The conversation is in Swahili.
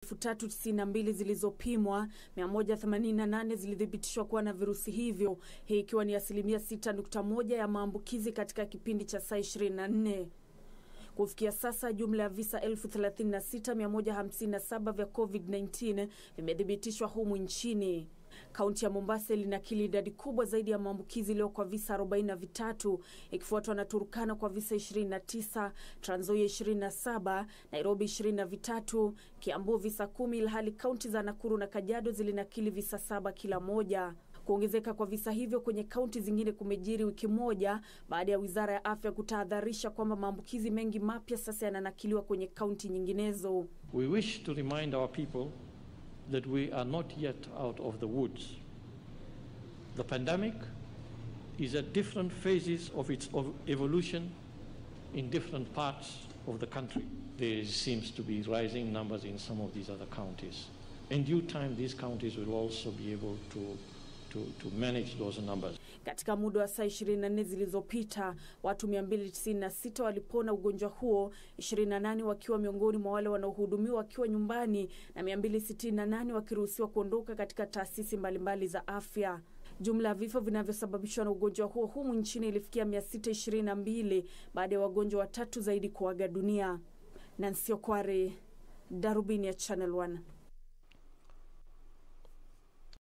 392 zilizopimwa, 188 zilithibitishwa kuwa na virusi hivyo, hii ikiwa ni asilimia 6.1 ya maambukizi katika kipindi cha saa 24. Kufikia sasa jumla ya visa 36157 vya COVID-19 vimethibitishwa humu nchini. Kaunti ya Mombasa ilinakili idadi kubwa zaidi ya maambukizi leo kwa visa 43 ikifuatwa na Turkana kwa visa 29, Trans Nzoia 27, Nairobi 23, Kiambu visa kumi, ilhali kaunti za Nakuru na Kajiado zilinakili visa saba kila moja. Kuongezeka kwa visa hivyo kwenye kaunti zingine kumejiri wiki moja baada ya wizara ya afya kutahadharisha kwamba maambukizi mengi mapya sasa yananakiliwa kwenye kaunti nyinginezo. We wish to remind our people that we are not yet out of the woods. The pandemic is at different phases of its of evolution in different parts of the country. There seems to be rising numbers in some of these other counties. In due time, these counties will also be able to to, to manage those numbers. Katika muda wa saa 24 zilizopita watu 296 walipona ugonjwa huo, 28 wakiwa miongoni mwa wale wanaohudumiwa wakiwa nyumbani na 268 wakiruhusiwa kuondoka katika taasisi mbalimbali za afya. Jumla ya vifo vinavyosababishwa na ugonjwa huo humu nchini ilifikia 622 baada ya wagonjwa watatu zaidi kuaga dunia. Nancy Okware, Darubini ya Channel 1.